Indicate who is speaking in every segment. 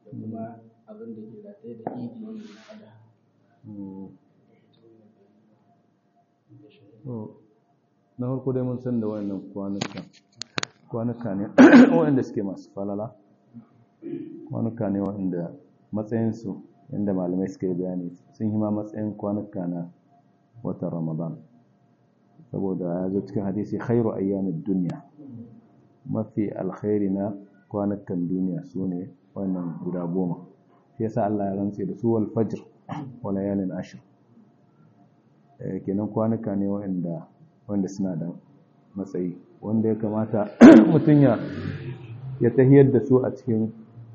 Speaker 1: da kuma abin da ke rataye da idi wanda na ada
Speaker 2: na farko dai mun san da wannan kwanuka kwanuka ne waɗanda suke masu falala kwanuka ne waɗanda matsayinsu yadda malamai suka yi bayani sun yi ma matsayin kwanuka na watan ramadan saboda ya zo cikin hadisi khairu ayyamin duniya mafi alkhairi na kwanukan duniya su ne wannan guda goma shi yasa Allah ya rantse da su wal fajr wa layalin ashr kenan kwanuka ne waɗanda wanda suna da matsayi wanda ya kamata mutum ya ya tahiyar da su a cikin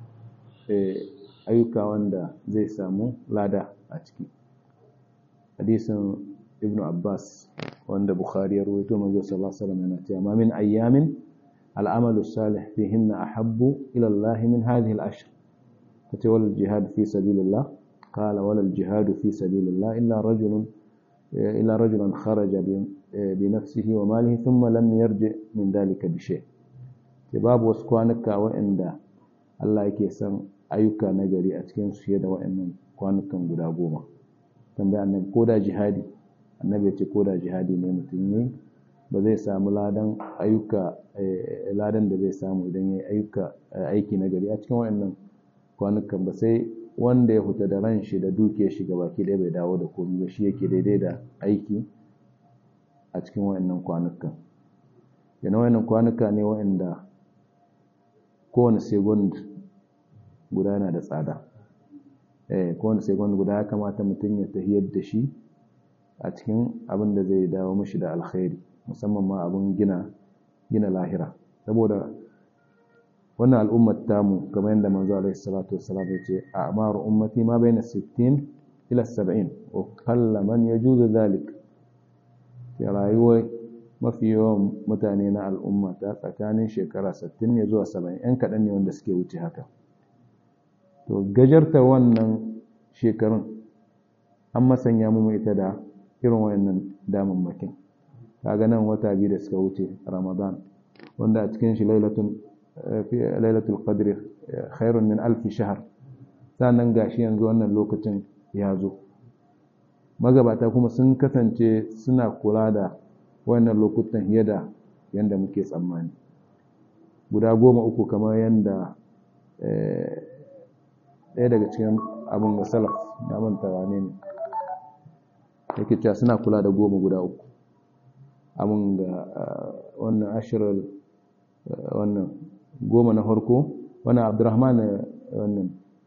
Speaker 2: ayyuka wanda zai samu lada a ciki hadisin ibn abbas wanda bukhari ya rawaito manzo sallallahu alaihi wasallam yana cewa ma min ayyamin al'amalu salih fihinna ahabbu ila Allah min hadhihi al-ashr kace wal jihad fi sabilillah qala wal jihad fi sabilillah illa rajulun illa rajulan kharaja bi nafsihi wa malihi thumma lam yarji min dhalika bi shay babu wasu kwanuka waɗanda Allah yake son ayyuka na gari a cikin su da waɗannan kwanukan guda goma tambaya annabi ko da jihadi annabi ya ce ko da jihadi ne mutum yi ba zai samu ladan ayyuka ladan da zai samu idan ya yi ayyuka aiki na gari a cikin waɗannan kwanukan ba sai wanda ya fita da ran shi da duke shi ga baki ɗaya bai dawo da komai ba shi yake daidai da aiki a cikin waɗannan kwanukan yana waɗannan kwanuka ne waɗanda kowane second guda yana da tsada eh kowane second guda ya kamata mutum ya tahiyar da shi a cikin abin da zai dawo mashi da alkhairi musamman ma abin gina gina lahira saboda wannan al'ummar tamu kamar yadda manzo alaihi salatu wassalam ya ce a'maru ummati ma baina 60 ila 70 wa qalla man yajuzu dhalik ya rayuwar mafi yawan mutane na al'umma ta tsakanin shekara 60 ne zuwa 70 yan kaɗan ne wanda suke wuce haka to gajarta wannan shekarun an masanya mu ita da irin wayannan damammakin kaga nan wata biyu da suka wuce ramadan wanda a cikin shi lailatul lailatul qadr khairun min alf shahr sannan gashi yanzu wannan lokacin ya zo magabata kuma sun kasance suna kula da wannan lokutan fiye da yanda muke tsammani guda goma uku kamar yanda ɗaya daga cikin abin da salaf ya manta wane ne yake cewa suna kula da goma guda uku abin da wannan ashirar wannan goma na farko wannan abdurrahman wannan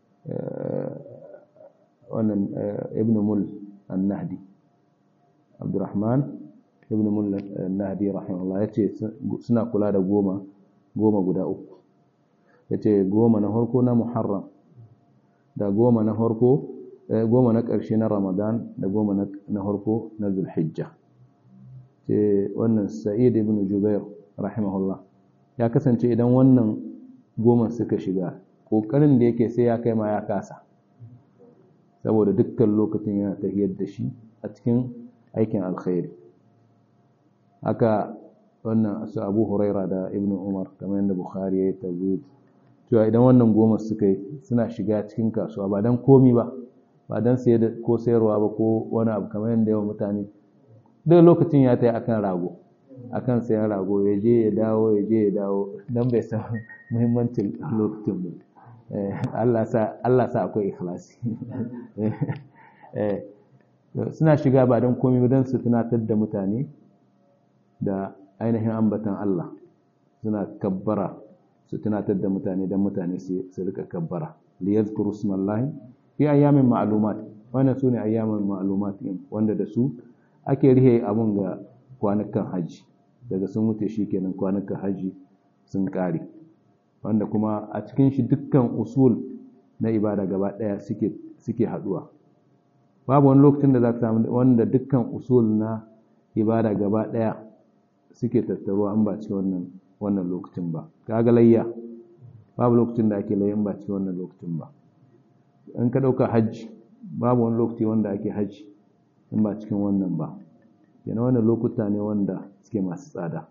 Speaker 2: wannan ibn mul an-nahdi abdurrahman ibn mul an-nahdi rahimahullah yace suna kula da goma goma guda uku yace goma na farko na muharram da goma na farko goma na ƙarshe na ramadan da goma na farko na zulhijja ce wannan sa'id ibn jubair rahimahullah ya kasance idan wannan goma suka shiga ƙoƙarin da yake sai ya kai ma ya kasa saboda dukkan lokacin yana tafiyar da shi a cikin aikin alkhairi haka wannan su abu huraira da ibn umar kamar yadda bukhari ya yi tabbatar cewa idan wannan goma suka yi suna shiga cikin kasuwa ba don komi ba ba don saye da ko sayarwa ba ko wani abu kamar yadda yawan mutane duk lokacin ya ta yi akan rago akan sayan rago ya je ya dawo ya je ya dawo don bai san muhimmancin lokacin ba Allah sa akwai ikhlasi suna shiga ba don komi ba don su tunatar da mutane da ainihin ambatan Allah suna kabbara su tunatar da mutane don mutane su rika kabbara liyazkuru smallahi fi ayyamin ma'lumat wannan sune ayyamin ma'lumat din wanda da su ake rihe abun ga kwanukan haji daga sun wuce shikenan kwanukan haji sun kare wanda kuma a cikin shi dukkan usul na ibada gaba daya suke suke haduwa babu wani lokacin da za ka samu wanda dukkan usul na ibada gaba daya suke tattaruwa an ba cikin wannan wannan lokacin ba kaga layya babu lokacin da ake layyan ba cikin wannan lokacin ba in ka dauka hajji babu wani lokaci wanda ake hajji in ba cikin wannan ba yana wannan lokuta ne wanda suke masu tsada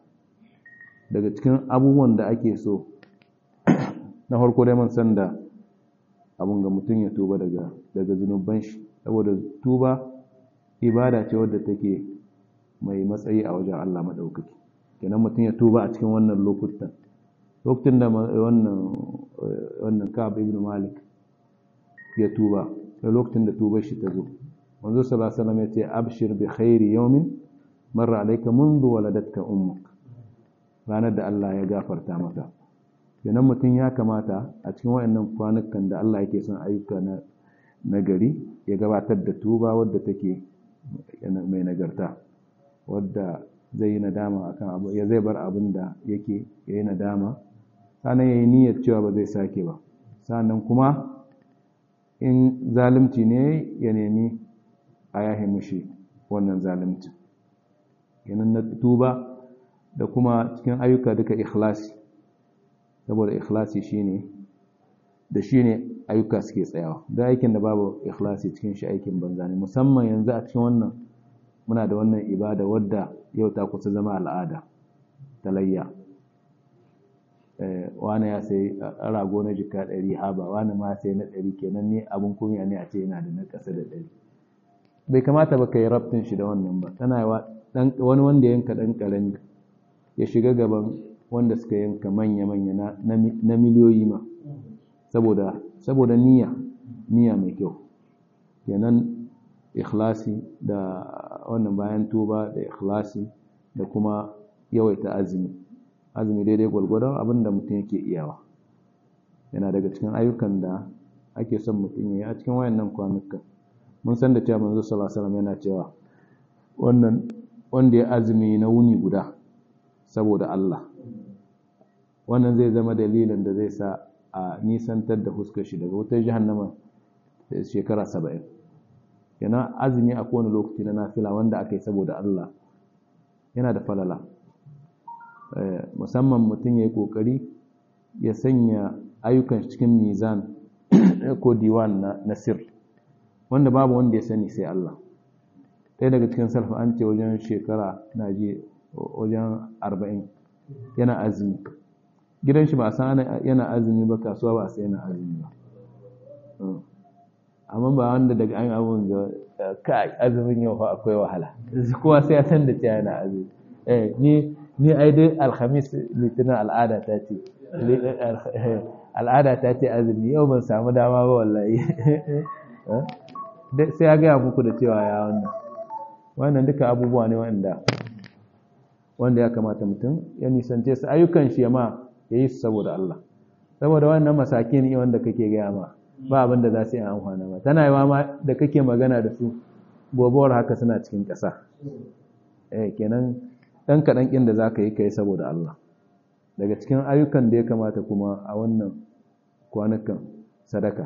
Speaker 2: daga cikin abubuwan da ake so na farko dai man san da abun ga mutum ya tuba daga daga zunuban shi saboda tuba ibada ce wadda take mai matsayi a wajen Allah madaukaki kenan mutum ya tuba a cikin wannan lokutan lokacin da wannan wannan Ka'ab ibn Malik ya tuba da lokacin da tubar shi ta zo manzo sallallahu alaihi wasallam ya ce abshir bi khairi yawmin marra alayka منذ waladatka ummuk ranar da Allah ya gafarta maka kenan mutum ya kamata a cikin wayannan kwanukan da Allah yake son ayyuka na nagari ya gabatar da tuba wadda take mai nagarta wadda zai yi nadama akan abu ya zai bar abin da yake yayi nadama sannan yayi niyyar cewa ba zai sake ba sannan kuma in zalunci ne ya nemi a yahe mushi wannan zalunci yanan na tuba da kuma cikin ayyuka duka ikhlasi saboda ikhlasi shine da shine ayyuka suke tsayawa da aikin da babu ikhlasi cikin shi aikin banza ne musamman yanzu a cikin wannan muna da wannan ibada wadda yau ta kusa zama al'ada talayya wani ya sai rago na jika ɗari haba wani ma sai na ɗari kenan ne abin kunya ne a ce yana da na ƙasa da ɗari bai kamata ba ka yi rabtin shi da wannan ba tana wani wanda yanka ɗan ƙarami ya shiga gaban wanda suka yanka manya-manya na miliyoyi ma saboda saboda niyya niyya mai kyau kenan ikhlasi da wannan bayan tuba da ikhlasi da kuma yawaita azumi azumi daidai gwalgwadon abinda mutum yake iyawa yana daga cikin ayyukan da ake son mutum ya yi a cikin wayannan kwanukan mun san da cewa manzo sallallahu alaihi wasallam yana cewa wannan wanda ya azumi na wuni guda saboda Allah wannan zai zama dalilin da zai sa a nisantar da huskar shi daga wutar jahannama shekara saba'in yana azumi a kowane lokaci na nafila wanda aka yi saboda Allah yana da falala musamman mutum ya yi ƙoƙari ya sanya ayyukan cikin mizan ko diwan na sir wanda babu wanda ya sani sai Allah ɗaya daga cikin salfa an ce wajen shekara na ji wajen arba'in yana azumi gidan shi ba a san yana azumi ba kasuwa ba a sai yana azumi ba amma ba wanda daga an abun ga kai azumin yau fa akwai wahala kowa sai ya san da cewa yana azumi eh ni ni ai dai alhamis litinin al'ada ta ce al'ada ta ce azumi yau ban samu dama ba wallahi sai ya gaya muku da cewa ya wannan wannan duka abubuwa ne wanda wanda ya kamata mutum ya nisance su ayyukan shi ma ya yi su saboda Allah saboda wannan masaki ne wanda kake gaya ma ba abin da za su yi amfana ba tana yawa ma da kake magana da su gobewar haka suna cikin ƙasa eh kenan ɗan kaɗan ƙin da za ka yi ka yi saboda Allah daga cikin ayyukan da ya kamata kuma a wannan kwanukan sadaka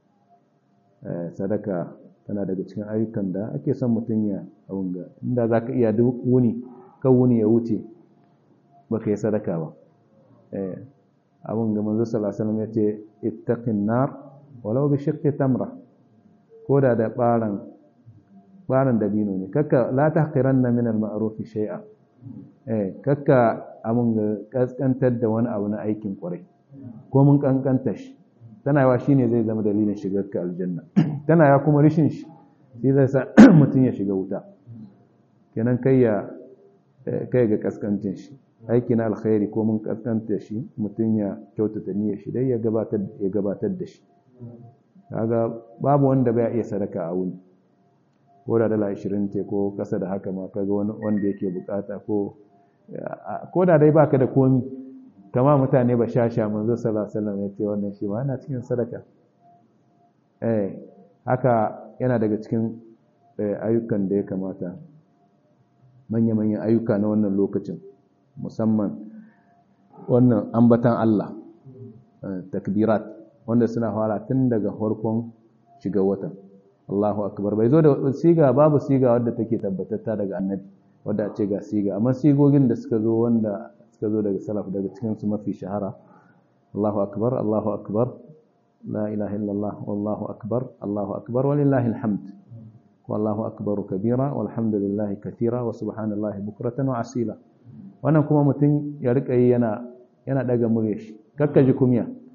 Speaker 2: sadaka tana daga cikin ayyukan da ake son mutum ya abin ga inda za ka iya duk wuni kan wuni ya wuce ba ka yi sadaka ba abin ga manzo salasalam ya ce ittaqin nar walau bi shiqqi tamra ko da da baran baran dabino ne kakka la tahqiranna min al-ma'ruf shay'a eh kakka abin ga kaskantar da wani abu na aikin kwarai ko mun kankanta shi tana yawa shine zai zama dalilin shigar ka aljanna tana yawa kuma rishin shi shi zai sa mutum ya shiga wuta kenan kai ya kai ga kaskancin shi aiki na alkhairi ko mun kaskanta shi mutum ya kyautata niyyar shi dai ya gabatar ya gabatar da shi kaga babu wanda bai iya sadaka a wuni ko da dala 20 ce ko kasa da haka ma kaga wani wanda yake bukata ko ko da dai baka da komi kama mutane ba shasha manzo sallallahu alaihi wasallam ya ce wannan shi ma yana cikin sadaka eh haka yana daga cikin ayyukan da ya kamata manya-manyan ayyuka na wannan lokacin musamman wannan ambatan Allah takbirat wanda suna fara tun daga farkon shiga watan Allahu akbar bai zo da siga babu siga wadda take tabbatatta daga annabi wadda ce ga siga amma sigogin da suka zo wanda suka zo daga salaf daga cikin su mafi shahara Allahu akbar Allahu akbar la ilaha illallah wallahu akbar Allahu akbar walillahi alhamd wallahu akbar kabira walhamdulillahi kathira wa subhanallahi bukratan wa asila wannan kuma mutum ya rika yi yana yana daga murya shi kakka ji kumya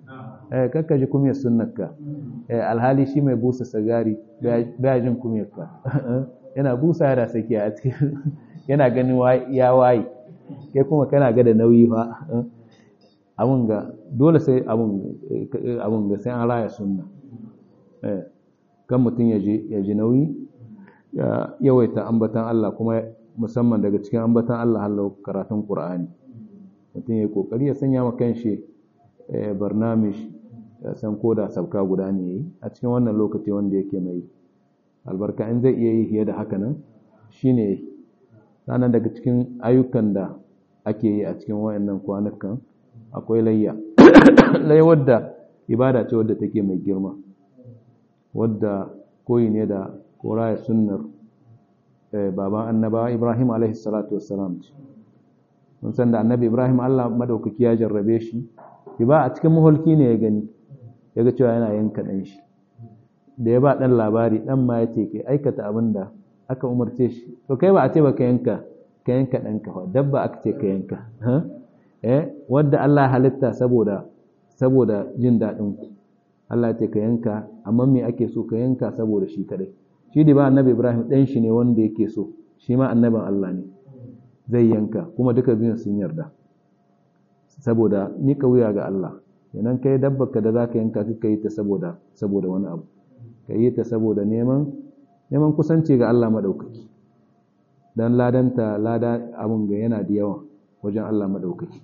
Speaker 2: eh kakka ji kumiyar sunnarka eh alhali shi mai busa sigari baya jin kumiyar ka yana busa da saki a cikin yana ganin ya waye kai kuma kana ga da nauyi fa abun ga dole sai abun ga sai an raya sunna kan mutum ya ji nauyi ya yawaita ambatan Allah kuma musamman daga cikin ambatan Allah hallau karatun Qur'ani mutum ya kokari ya sanya ma kanshi barnamish ya san koda sabka guda ne yayi a cikin wannan lokaci wanda yake mai albarka in zai iya yi fiye da haka nan shine sannan daga cikin ayyukan da ake yi a cikin wayannan kwanukan akwai layya layya wadda ibada ce wadda take mai girma wadda koyi ne da koraya sunnar baban annaba Ibrahim alaihi salatu wassalam ce mun san da annabi Ibrahim Allah madaukaki ya jarrabe shi ba a cikin maholki ne ya gani ya ga cewa yana yanka dan shi da ya ba dan labari dan ma ya ce kai aikata abin da aka umarce shi to kai ba a ce ba ka yanka ka yanka ɗanka fa dabba aka ce ka yanka eh wadda Allah halitta saboda saboda jin daɗin ku Allah ce ka yanka amma me ake so ka yanka saboda shi kadai shi da ba annabi Ibrahim ɗan shi ne wanda yake so shi ma annabin Allah ne zai yanka kuma duka biyun sun yarda saboda mika wuya ga Allah kenan kai dabbarka da zaka yanka ka yi ta saboda saboda wani abu ka yi ta saboda neman neman kusanci ga Allah madaukaki dan ladanta lada abun ga yana da yawa wajen Allah madaukaki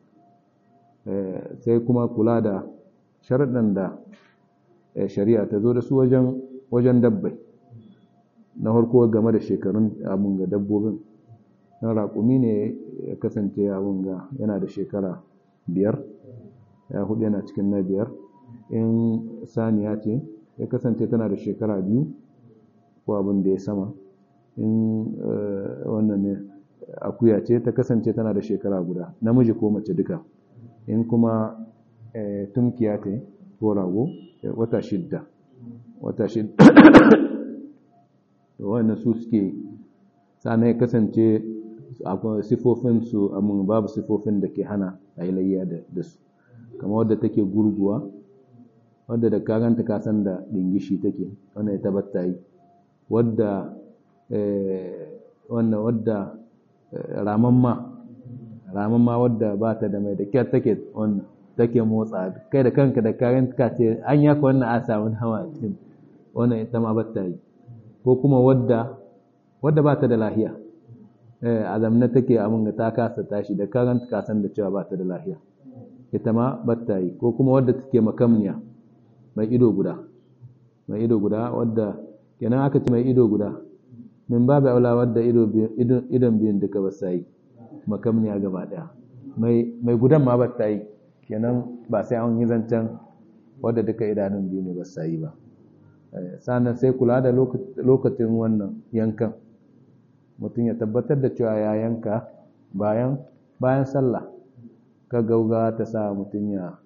Speaker 2: sai kuma kula da sharaɗin da shari'a ta zo da su wajen wajen dabbai na farko game da shekarun abun ga dabbobin na raƙumi ne ya kasance abun ga yana da shekara biyar ya hudu yana cikin na biyar in saniya ce ya kasance tana da shekara biyu ko abin da ya sama in wannan ne akuya ce ta kasance tana da shekara guda namiji ko mace duka in kuma tumkiya ce ko rago wata shidda wata shidda wannan su suke sannan ya kasance sifofin su amma babu sifofin da ke hana a yi layya da su kama wadda take gurguwa wadda da karanta kasan da dingishi take wannan ya tabbata yi wadda wannan wadda ramamma ramamma wadda ba ta da mai da kyar take wannan take motsa kai da kanka da karanta ka ce an yaka wannan a samu hawa cikin wannan ita ma bata yi ko kuma wadda wadda ba ta da lahiya a zamna take abin da ta kasa tashi da karanta kasan da cewa ba ta da lahiya ita ma bata yi ko kuma wadda take makamniya mai ido guda mai ido guda wadda kenan aka ci mai ido guda min babu aula wadda idon biyun duka ba sa yi makamniya gaba daya mai gudan ma ba ta yi kenan ba sai an yi zancen wadda duka idanun biyu ne ba sa yi ba sannan sai kula da lokacin wannan yankan mutum ya tabbatar da cewa ya yanka bayan bayan sallah ka gauga ta sa mutum ya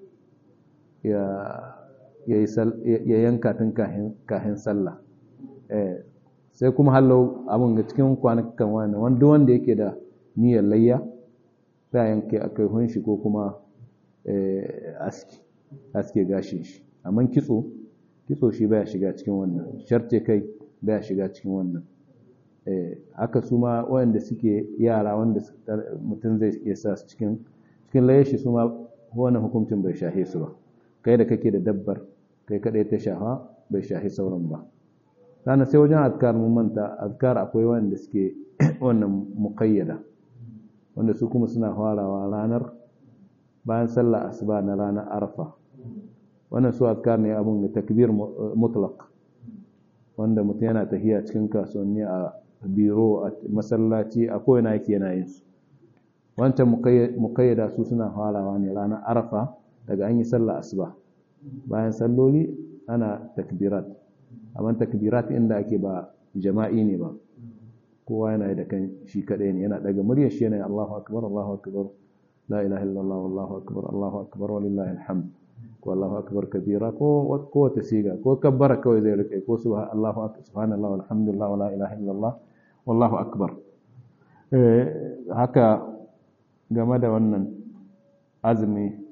Speaker 2: ya yanka tun kahin sallah sai kuma hallo abin ga cikin kwanakan wani wanda wanda yake da niyyar layya za yanke a kai hunshi ko kuma aski aske gashin shi amma kitso kitso shi baya shiga cikin wannan sharce kai baya shiga cikin wannan haka su ma wanda suke yara wanda mutum zai iya sa su cikin cikin layar shi su ma wannan hukuncin bai shahe su ba kai da kake da dabbar kai kadai ta shafa bai shahi sauran ba sannan sai wajen azkar mun manta azkar akwai wanda suke wannan muqayyada wanda su kuma suna farawa ranar bayan sallah asuba na ranar arfa wannan su azkar ne abun da takbir mutlaq wanda mutum yana tafiya cikin kasuwanni a biro a masallaci a kowane yake yana yin su wancan muqayyada su suna farawa ne ranar arfa daga an yi sallah asuba bayan salloli ana takbirat amma takbirat inda ake ba jama'i ne ba kowa yana da kan shi kadai ne yana daga muryar shi yana Allahu akbar Allahu akbar la ilaha illallah wallahu akbar Allahu akbar walillahi alhamd ko Allahu akbar kabira ko ko ta siga ko kabbara kawai zai rike ko subhanallahi Allahu akbar subhanallahi walhamdulillah wala ilaha illallah wallahu akbar eh haka game da wannan azumi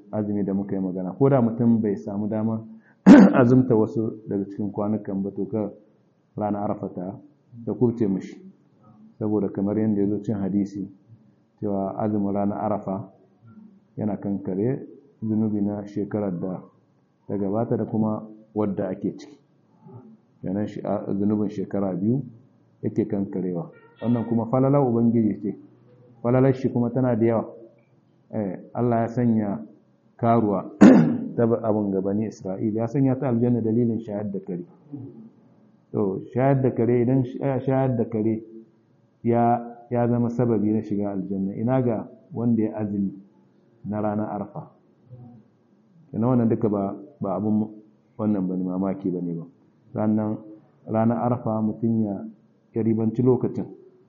Speaker 2: azumi da muka yi magana ko da mutum bai samu dama azumta wasu daga cikin kwanukan ba to ka rana arafata da kubce mishi saboda kamar yadda ya zo cin hadisi cewa azumin rana arafa yana kankare zunubi na shekarar da ta gabata da kuma wadda ake ciki yanan zunubin shekara biyu yake kankarewa wannan kuma falalar ubangiji ce falalar shi kuma tana da yawa Allah ya sanya karuwa ta abin gabani Isra'ila ya sanya ta aljanna dalilin shayar da kare to shayar da kare idan shayar da kare ya ya zama sababi na shiga aljanna ina ga wanda ya azumi na ranar arfa ina wannan duka ba ba abun wannan bane mamaki bane ba sannan ranar arfa mutum ya ya ribanci lokacin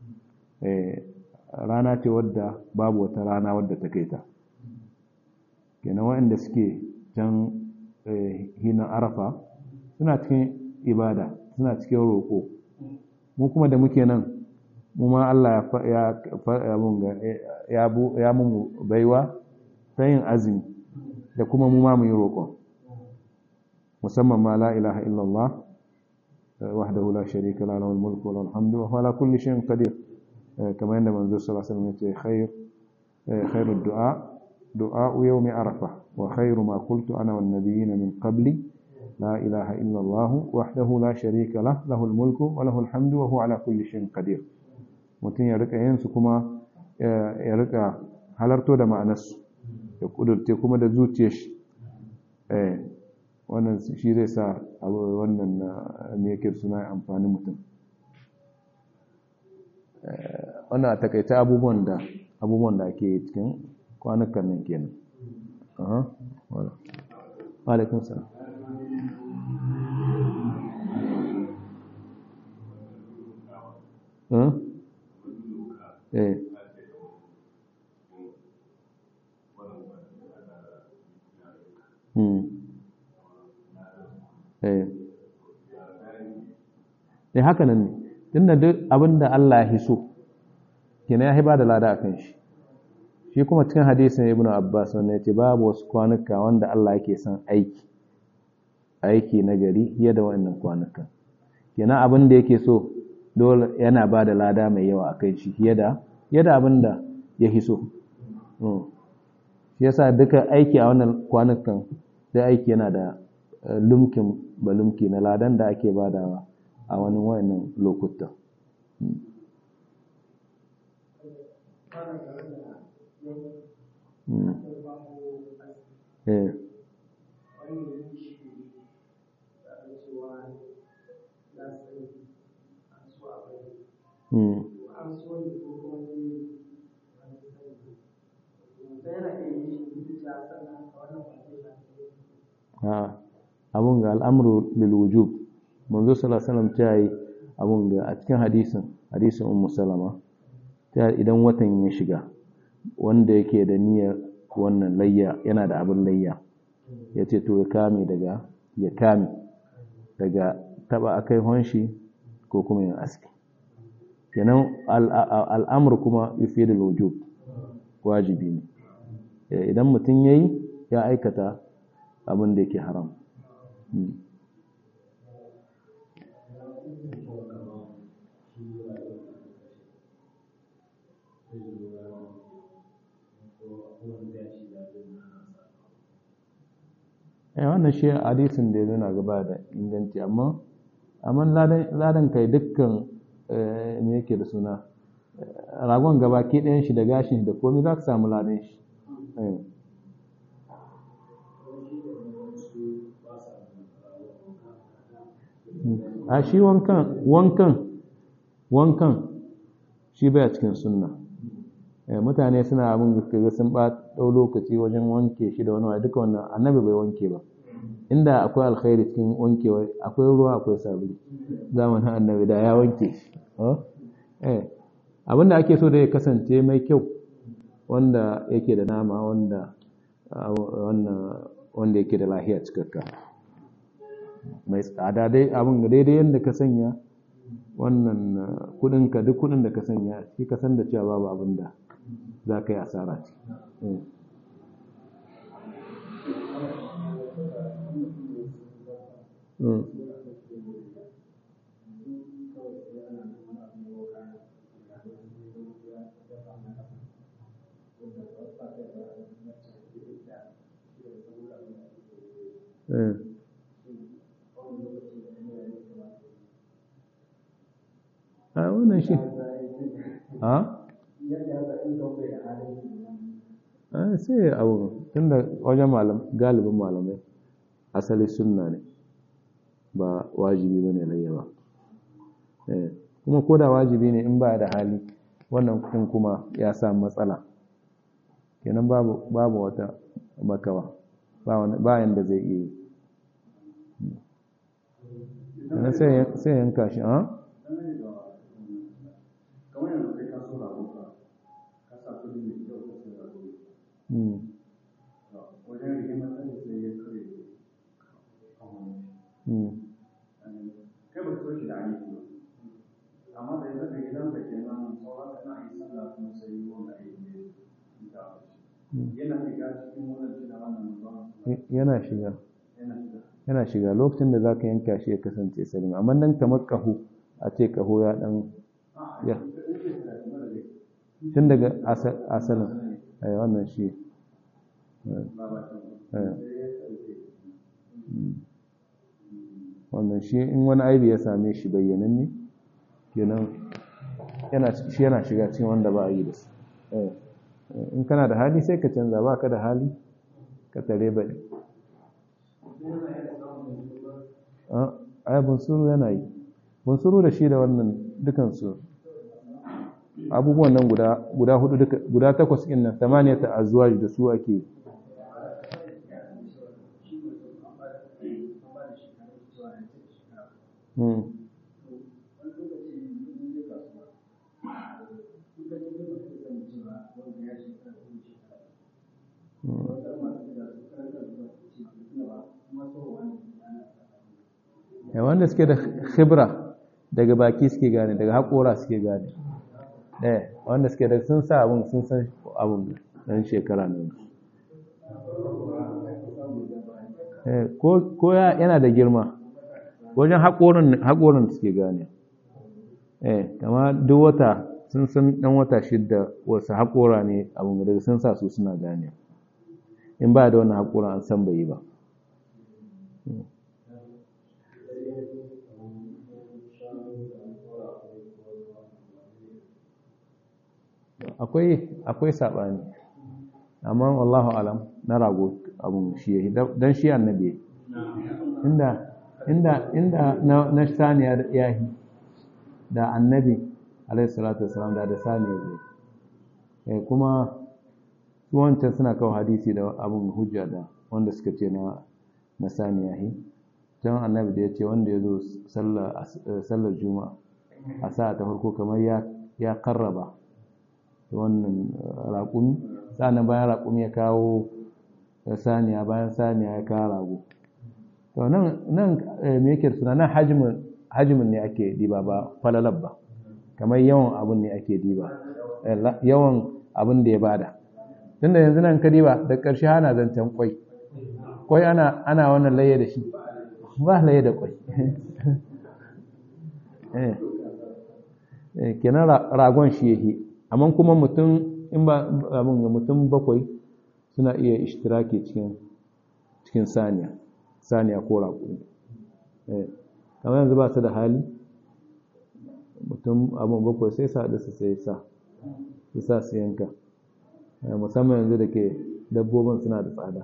Speaker 2: rana ce wadda babu wata rana wadda ta kai ta kenan waɗanda suke can hinan arafa suna cikin ibada suna cikin roƙo mu kuma da muke nan mu ma Allah ya mu baiwa ta yin azumi da kuma mu ma mu yi roƙon musamman ma la ilaha illallah wahdahu la sharika la lahu al-mulku wa lahu al-hamdu wa huwa ala kulli shay'in qadir kamar yadda manzo sallallahu alaihi wasallam ya ce khair khairu du'a du'a yawm arafah wa khairu ma qultu ana wan nabiyyin min qabli لا إله إلا الله وحده لا شريك له له الملك وله الحمد وهو على كل شيء قدير mutum ya rika yin su kuma ya rika halarto da ma'anarsu ya kudurte kuma da zuciyar shi wannan shi zai sa wannan me yake suna amfani mutum wannan a takaita abubuwan da abubuwan da ake cikin kwanukan nan kenan aha wala alaikum salam Huh? Eh. Hmm. Eh. Eh haka nan ne. Tunda duk abinda Allah ya hiso kina ya ba da lada akan shi. Shi kuma cikin hadisin Ibn Abbas wanda yace babu wasu kwanuka wanda Allah yake son aiki. Aiki na gari fiye da wannan kwanukan. Kina abin da yake so dole yana ba da lada mai yawa a kai shi fiye da yadda abin da ya hiso shi yasa duka aiki a wannan kwanukan da aiki yana da lumkin ba lumki na ladan da ake badawa a wani wayannan lokuta eh abun ga al'amuru lilwujub manzo sallallahu ta yi abun ga a cikin hadisin hadisin ummu salama ta idan watan ya shiga wanda yake da niyyar wannan layya yana da abin layya ya ce to ya kame daga ya kame daga taba akai honshi ko kuma yin aski kenan al'amur kuma yufi da wujub wajibi ne idan mutum ya yi ya aikata abin da yake haram wannan shi hadisin da ya zuna gaba da inganci amma amma ladan kai dukkan me yake da suna ragon gaba ke ɗayan shi da gashin da komai za ka samu ladan shi a shi wankan wankan wankan shi baya cikin sunna mutane suna abin da sun ba ɗau lokaci wajen wanke shi da wani wa duka wannan annabi bai wanke ba inda akwai alkhairi cikin wankewa akwai ruwa akwai sabulu zamanin annabi da ya wanke shi abinda ake so da ya kasance mai kyau wanda yake da nama wanda wanda yake da lahiya cikakka mai tsada dai abin daidai yadda ka sanya wannan kudinka duk kudin da ka sanya shi ka san da cewa babu abin da za ka yi asara ce Mm. Eh. a wannan shi a a sai abu tunda wajen malam galibin malamai asali sunna ne ba wajibi ba ne layya ba Eh, kuma ko da wajibi ne in ba da hali wannan kun kuma ya sa matsala kenan babu babu wata makawa ba wani- ba yanda zai iya yi Kenan sai ya- sai yanka shi a
Speaker 1: kamar yanzu kai ka so rago ka ka sa kudi mai kyau ka sai rago
Speaker 2: Mm.
Speaker 1: wajen rigimar ɗan sai ya kare
Speaker 2: Mm.
Speaker 1: kai ba ka so shi da aiki ba amma da yanzu da gidan da kenan sauran kana yi sallah kuma sai yi wanda aiki ne da yana shiga cikin wannan shi da wannan ba
Speaker 2: yana shiga
Speaker 1: yana shiga
Speaker 2: yana shiga lokacin da za ka yanka shi ya kasance salim amma nan kamar ƙaho a ce ƙaho ya ɗan ya tun daga asa- asalin eh, wannan shi eh, eh. Mm. wannan shi in wani aibi ya same shi bayyananne kenan yana shi yana shiga cikin wanda ba a yi da su Eh, eh, in kana da hali sai ka canza ba ka da hali ka tare baɗi ai bunsuru yana yi bunsuru da shi da wannan dukansu abubuwan nan guda guda hudu duka guda takwas ɗin nan tamaniyata azwaj da su ake yi. Mm. Eh, wanda suke da khibra daga baki suke gane daga haƙora suke gane eh wanda suke da sun sa abun sun san abun dan shekara ne eh ko ko ya- yana da girma wajen haƙorin haƙorin suke gane eh kama duk wata sun san dan wata shidda wasu haƙora ne abun daga sun sa su suna gane in ba da wannan haƙorin an san bai yi ba akwai akwai sabani amma wallahu alam na rago abun shi yayi dan shi annabi yayi. inda inda inda na, na saniya da yahi da annabi alaihi salatu wasalam da da saniya zai eh kuma su wancan suna kawo hadisi da abun hujja da wanda suka ce na na saniya hi can annabi da ya ce wanda ya zo sallar as- eh, sallar juma'a a sa'a ta farko kamar ya ya karraba wannan raƙumi sannan bayan raƙumi ya kawo saniya bayan saniya ya kawo rago to nan nan eh, me yake da suna nan hajmin hajmin ne ake diba ba falalab ba kamar yawan abin ne ake diba Eh, la- yawan abin da ya bada tunda yanzu nan ka diba da ƙarshe ana zancen kwai kwai ana ana wannan laye da shi ba laye da kwai eh eh, kenan ra- ragon shi yake amma kuma mutum in ba abin ga mutum bakwai suna iya ishtiraki cikin cikin saniya saniya ko raƙumi eh kamar yanzu ba su da hali mutum abin bakwai sai sa da su sai sa su sa su yanka Eh, musamman yanzu da ke dabbobin suna da tsada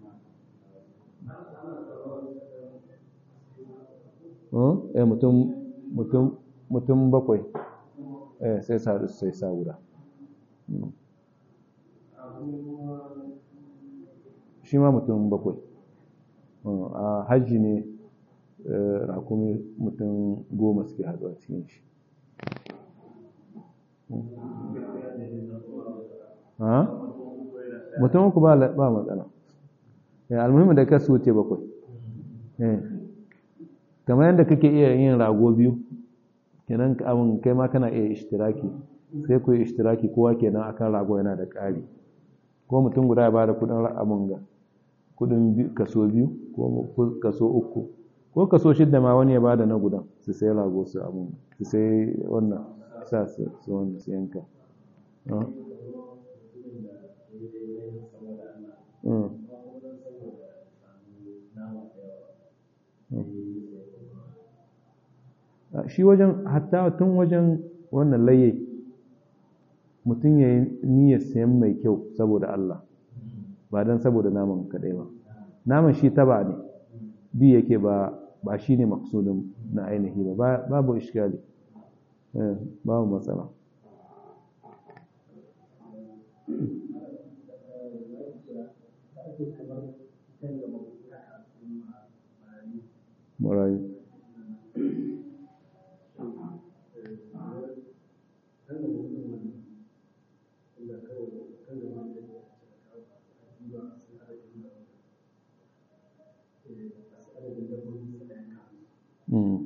Speaker 2: Hmm? eh mutum mutum mutum bakwai eh sai sa da su sai sa guda Hmm. shi ma mutum bakwai Hmm, a hajji ne eh, rakumi mutum goma suke haɗuwa cikin shi Hmm. ha? mutum uku ba la- ba matsala Eh, almuhimmin da kasu wuce bakwai Eh. kamar yadda kake iya yin rago biyu kenan ka- abin kai ma kana iya ishtiraki sai ku yi ishtiraki kowa kenan akan rago yana da ƙari ko mutum guda ya bada kudin abin ga kudin bi- kaso biyu ko mu- ko kaso uku ko kaso shidda ma wani ya bada na gudan su sai rago su abun su sai wannan sa su su wannan su yanka Ah. Mm. Ah, shi wajen hatta tun wajen wannan laye mutum ya yi niyyar sayan mai kyau saboda Allah ba don saboda naman kadai ba naman shi taba ne bi yake ba ba shi ne maksudin na ainihi ba Ba- babu iskali Eh, babu matsala marayu Mm.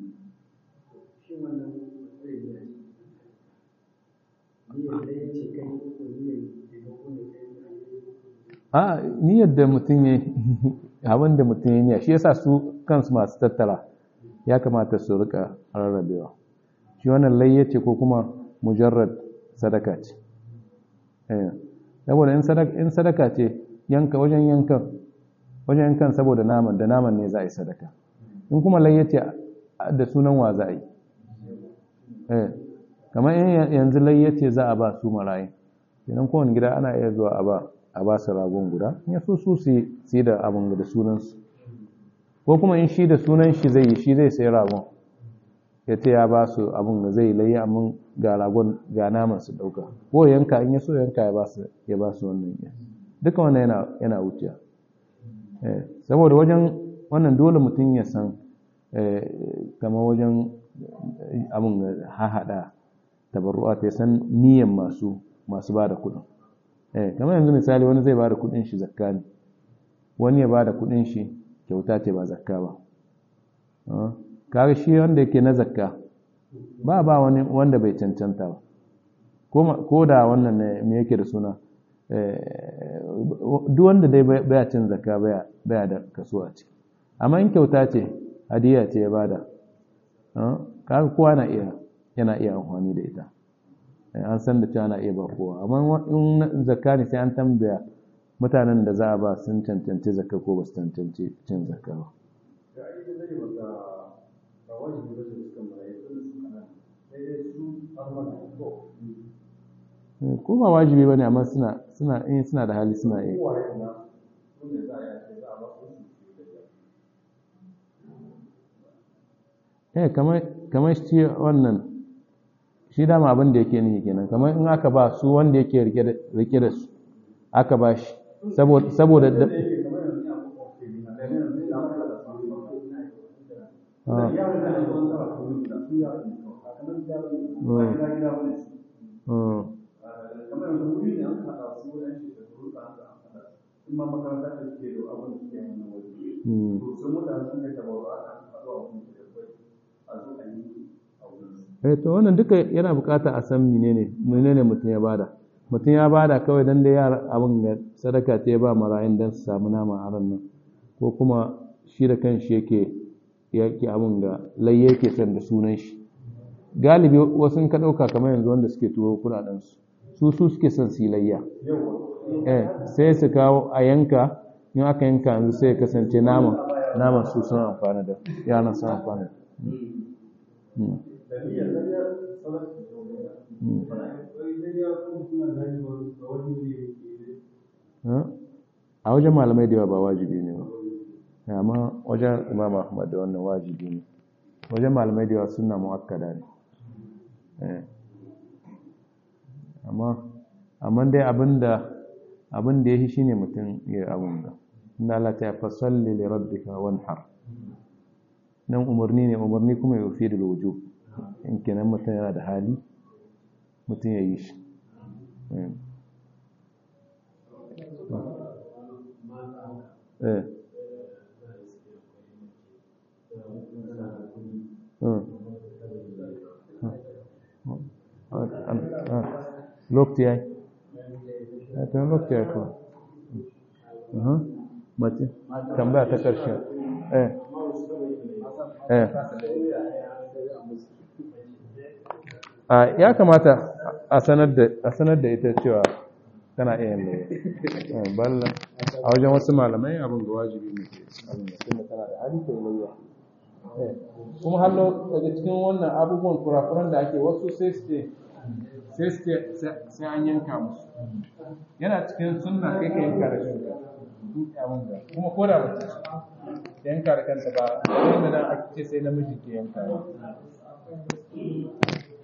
Speaker 2: a niyyar da mutum ya abin da mutum ya niyya shi yasa su kansu masu tattara ya kamata su rika rarrabewa shi wannan layya ce ko kuma mujarrad sadaka ce eh saboda in sadaka in sadaka ce yanka wajen yankan wajen yankan saboda naman da naman ne za a yi sadaka in kuma layya ce da sunan wa za a yi eh kamar in yanzu layya ce za a ba su marayu idan kowane gida ana iya zuwa a ba a ba su ragon guda in ya so su su yi da abin da sunansu ko kuma in shi da sunan shi zai yi shi zai sai ragon ya ce ya ba su abin da zai layi amma ga ragon ga naman su dauka ko yanka in ya so yanka ya ba su ya ba su wannan ya duka wannan yana yana wuciya eh saboda wajen wannan dole mutum ya san eh kamar wajen abin da hahada tabarru'a ta san niyyar masu masu ba da kuɗin eh kamar yanzu misali wani zai ba da kuɗin shi zakka ne wani ya ba da kuɗin shi kyauta ce ba zakka ba kaga shi wanda yake na zakka ba ba wani wanda bai cancanta ba ko da wannan ne me yake da suna duk wanda dai baya cin zakka baya baya da kaso a ciki amma in kyauta ce hadiya ce ya bada kaga kowa na iya yana iya amfani da ita an san da cewa na iya ba kowa amma in zakka ne sai an tambaya mutanen da za a ba sun cancanci zakka ko ba su cancanci cin zakka ba ko ba wajibi ba ne amma suna suna in suna da hali suna iya eh kamar kamar shi wannan shi dama abin da yake nihi kenan kamar in aka ba su wanda yake rike da su aka ba shi saboda eh to wannan duka yana bukata a san menene menene mutum ya bada mutum ya bada kawai dan da yara abin ga sadaka ta ya ba marayun dan su samu nama a ran nan ko kuma shi da kanshi yake yake abin ga lai yake son da sunan shi galibi wasu ka dauka kamar yanzu wanda suke turo kudaden su su su suke son su layya eh sai su kawo a yanka in aka yanka yanzu sai ya kasance naman naman su sun amfana da yaran sun amfana a wajen malamai da yawa ba wajibi ne ba amma wajen imam ahmad da wannan wajibi ne wajen malamai da yawa suna mu'akkada ne amma amma dai abinda abinda ya shi shine mutum ya abun da inna la ta fasalli li rabbika wanhar nan umarni ne umarni kuma ya fi da wujub in kenan mutum yana da hali mutum ya yi shi lokaci ya yi ta lokaci ya yi kuma mace tambaya ta ƙarshe eh eh a ya kamata a sanar da a sanar da ita cewa tana iya yin layya balla a wajen wasu malamai abin da wajibi ne ke abin da kuma tana da hali ta layya kuma hallo daga cikin wannan abubuwan kurakuran da ake wasu sai su ce sai su ce sai an yanka musu yana cikin sunna kai ka yanka da kanka kuma ko da mace yanka da kanta ba wanda nan ake ce sai namiji ke yanka